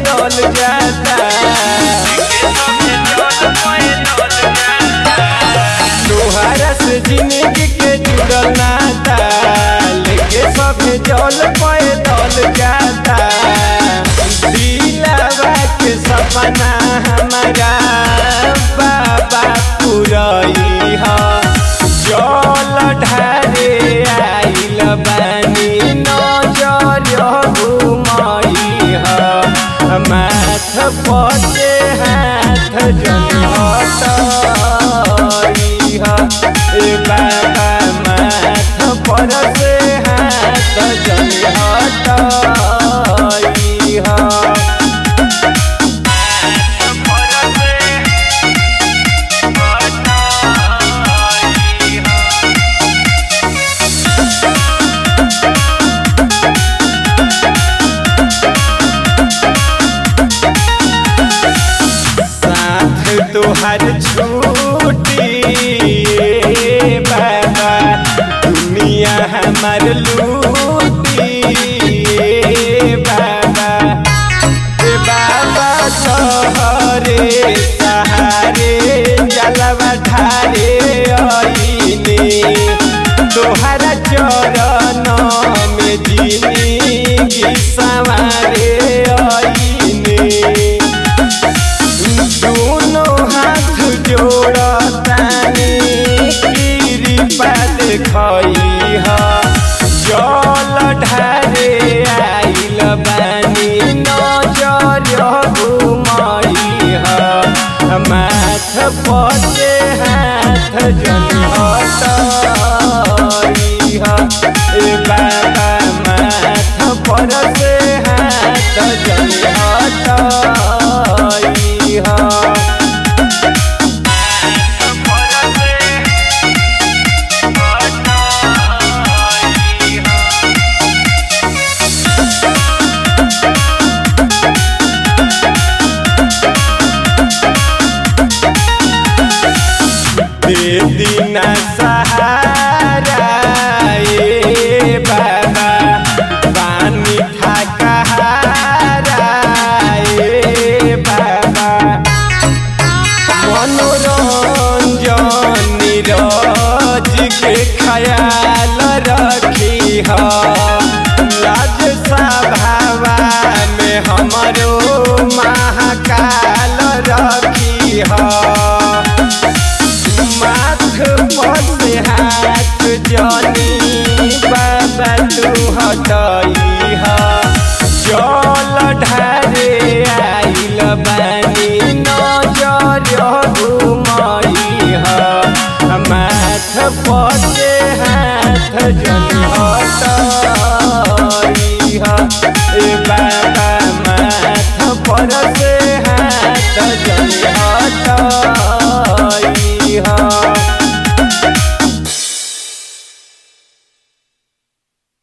पैदल जाता तोहरा से जिंदगी के जुड़ल नाता लेके सब जल पैदल जाता दिलवा के सपना हमारा बाबा पुरई ह जल ढारे आइल बानी नजर घुमई ह माथ पचे हाथ जन हटई ह ए बाबा माथ पर से हाथ जन हटई ह साथ तोहर छूटी ए बाबा दुनिया हमार लूटी ए बाबा ए बाबा तोहरे सहारे जलवा ढारे आईने तोहरा चरण में जिंदगी सवारे आईने दोनों हाथ जोड़तानी कृपा देखई ह जल ढारे आइल बानी नजर घुमई ह माथ पचे हाथ जन हटई ह ए बाबा माथ पर से हाथ जन हटई